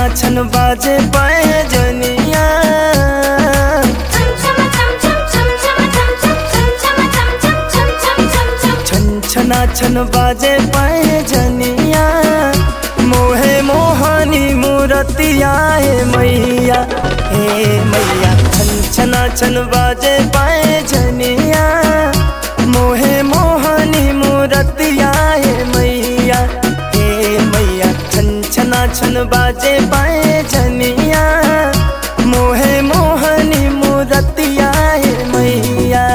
छन बाजे पाए जनिया छन छना छन बाजे पाए जनिया मोहे मोहनी मूरतिया हे मैया हे मैया छन छना छन बाजे पाए जनिया मोहे मोहनी मूरतिया हे मैया हे मैया छन छना छन बाजे पाए जनिया मोहे मोहनी मूरतिया हे मैया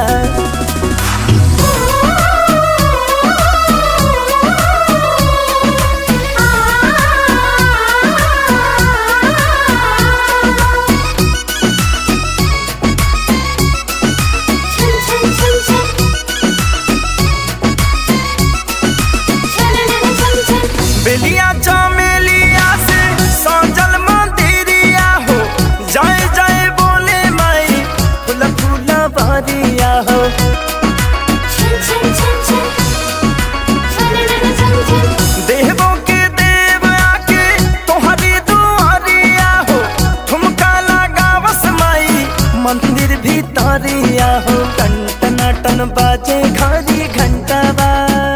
बेलिया चमेलिया से सजल मंदिरिया हो जय जय बोले माई फूल फूल बारिया हो देवो के देव आके तोहरी दुआरिया हो ठुमका लगावस माई मंदिर भीतरिया हो टन टन टन बाजे घड़ी घंटा बा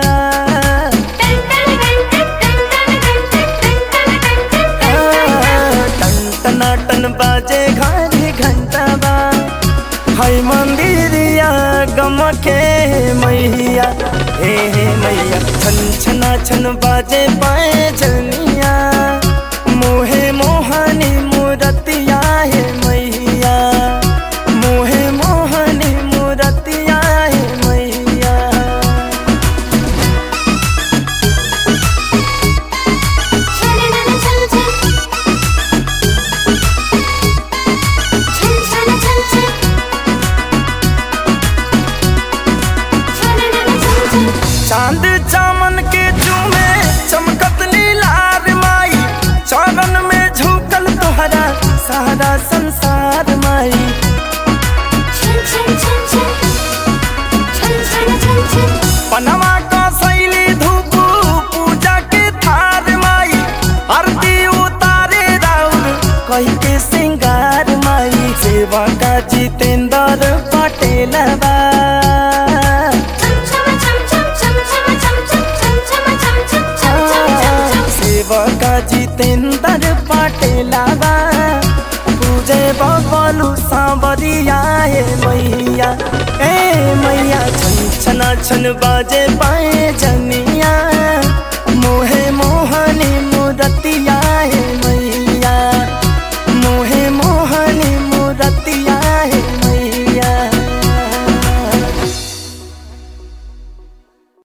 टन टन टन बाजे घड़ी घंटा बा हाय मंदिरिया गमके मैया हे हे मैया छन छना छन बाजे पाए जनिया मोहे मोहनी मूरतिया हे मैया मोहे मोहनी मूरतिया हे मैया चांद चामन के चूमे चमकत नीलार माई चरण में झुकल तोहरा सारा संसार माई पनवा का शैली धूप पूजा के थार माई आरती उतारे राउर कही के सिंगार माई सेवा का जितेंद्र पटेल बा सेवका जितेंद्र पटेलावा पूजे बबलू सांवरिया हे मैया ए मैया छन छना छन बाजे पाए